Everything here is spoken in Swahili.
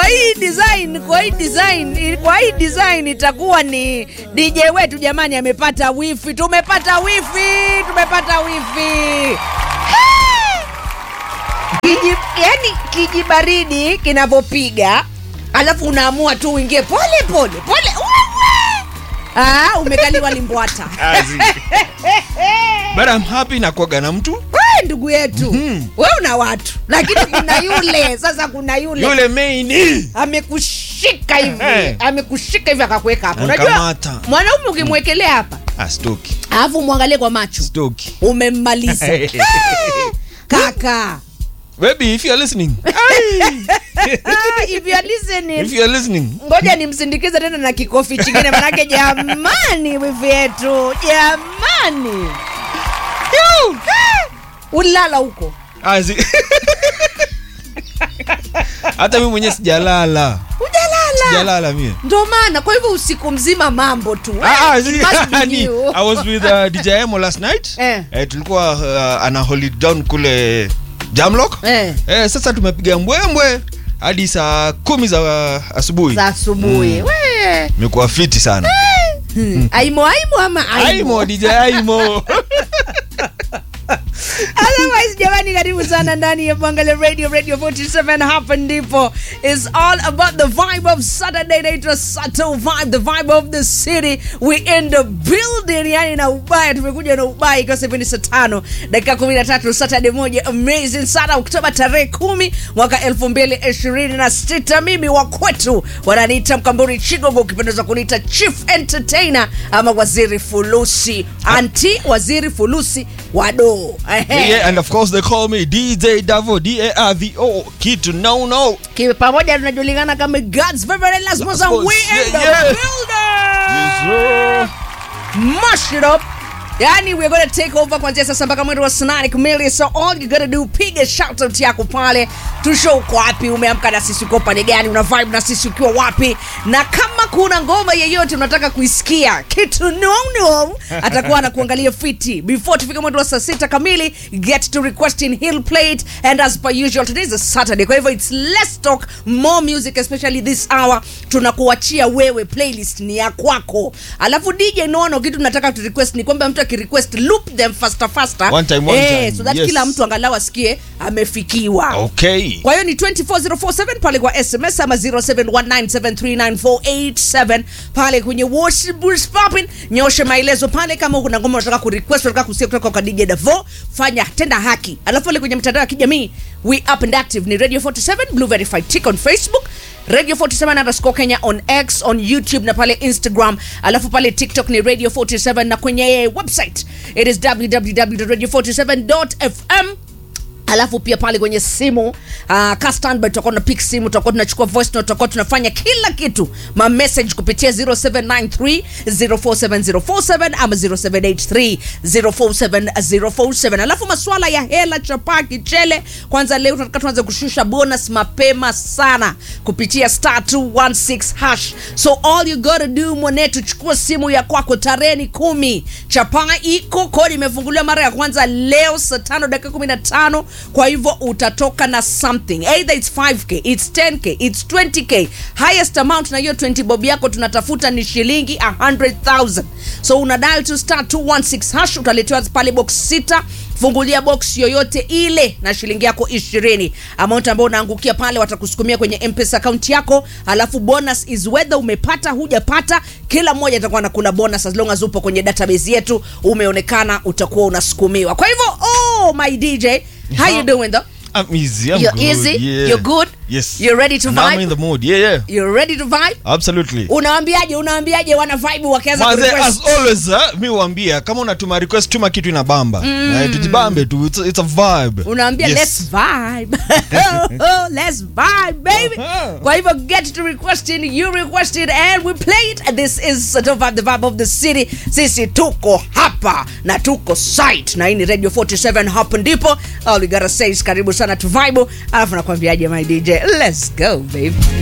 hii design, kwa hii design, kwa hii design itakuwa ni DJ wetu jamani, amepata wifi. Tumepata wifi, tumepata wifi. Kiji, yani kijibaridi kinavyopiga, alafu unaamua tu uingie pole pole pole. Wewe ah, umekaliwa limbwata. But I'm happy na kuaga na mtu Wewe ndugu yetu, wewe una watu, lakini kuna yule sasa, kuna yule yule main amekushika hivi Eh. amekushika hivi akakuweka hapo. Unajua Ankamata. mwanaume ukimwekelea hapa ah, stoki alafu mwangalie kwa macho stoki umemmaliza kaka. baby if you're listening Ah, if you are listening, if you're listening ngoja nimsindikize tena na kikofi chingine, manake jamani, wivi yetu jamani, Yu! ulala huko ah, si- hata mimi mwenyewe sijalala ujalala, sijalala mie ndo maana. Kwa hivyo usiku mzima mambo tu Ah, ah, It si- must be ni- you. I was with uh, DJ Emo last night Eh. eh, tulikuwa uh, ana hold down kule Jamlock Eh. eh, sasa tumepiga mbwembwe hadi saa kumi za uh, asubuhi za asubuhi we imekuwa fiti sana Hmm. aimo aimo ama aimo Aimo DJ Aimo Otherwise, jamani, karibu sana ndani ya Bangala Radio Radio 47. Hapa ndipo is all about the vibe of Saturday. Naitwa Sato Vibe, the vibe of the city. We in the building, yani na ubaya, tumekuja na ubaya ikiwa sasa hivi ni saa tano dakika 13 Saturday moja amazing sana, Oktoba tarehe kumi mwaka elfu mbili ishirini na sita. Mimi wa kwetu wananiita Mkamburi Chigogo, ukipendeza kuniita Chief Entertainer ama Waziri Fulusi, anti Waziri Fulusi wado yeah, and of course they call me DJ Davo D A R V O kitu no no Kiwe pamoja tunajulikana kama God's favorite last Last and we boss. in the Yeah, yeah. building. Mash it up. Yani we're gonna take over kuanzia sasa mpaka mwendo wa sanani kamili. So all you gotta do piga shout out yako pale, tusho uko wapi, umeamka na sisi, uko upande gani, una vibe na sisi ukiwa wapi, na kama kuna ngoma yeyote unataka kuisikia kitu no no, atakuwa anakuangalia fiti before tufike mwendo wa saa sita kamili. Get to requesting he'll play it and as per usual today is a Saturday, kwa hivyo it's less talk more music, especially this hour. Tunakuachia wewe, playlist ni ya kwako, alafu DJ nono, kitu tunataka tu request ni kwamba mtu akirequest loop them faster faster, One time, one eh, time. so that Yes. kila mtu angalau asikie amefikiwa. okay Kwa hiyo ni 24047 pale kwa SMS ama 0719739487 pale kwenye WhatsApp Boost Popping. Nyoshe maelezo pale kama kuna ngoma unataka kurequest unataka kusikia kutoka kwa DJ Davo, fanya tenda haki. Alafu pale kwenye mitandao ya kijamii we up and active ni Radio 47 Blue Verified Tick on Facebook Radio 47 underscore Kenya on X on YouTube na pale Instagram, alafu pale TikTok ni Radio 47 na kwenye website it is www.radio47.fm alafu pia pale kwenye simu uh, ka standby tutakuwa tuna pick simu tutakuwa tunachukua voice note tutakuwa tunafanya kila kitu ma message kupitia 0793 047047 ama 0783 047047 alafu maswala ya hela chapa kichele kwanza leo tunataka tuanze kushusha bonus mapema sana kupitia star 216 hash so all you gotta do mwanetu chukua simu ya kwako tarehe ni kumi chapa iko kodi imefunguliwa mara ya kwanza leo saa tano dakika 15 kwa hivyo utatoka na something either it's 5k it's 10k it's 20k highest amount na hiyo 20 bob yako tunatafuta ni shilingi 100000 so una dial to star 216 hash utaletewa pale box sita fungulia box yoyote ile na shilingi yako ishirini amount ambayo unaangukia pale watakusukumia kwenye mpesa account yako alafu bonus is whether umepata hujapata kila mmoja atakuwa anakula bonus as long as upo kwenye database yetu umeonekana utakuwa unasukumiwa kwa hivyo oh my dj how you doing though I'm easy I'm You're good. easy? yeah. You're good? yes You're ready to And I'm vibe? in the mood yeah yeah you ready to vibe absolutely unawambiaje unawambiaje wana vibe wakianza Maze, kurequest? as always uh, mi huambia kama unatuma request tuma kitu inabamba mm. tujibambe tu it's, it's a vibe unaambia Yes. let's vibe let's vibe baby Uh-huh. kwa hivyo get to requesting you requested and we play it this is Sato vibe the vibe of the city sisi tuko hapa na tuko site na hii ni radio 47 hapo ndipo all we gotta say is karibu sana tu vibe alafu nakwambiaje my dj let's go baby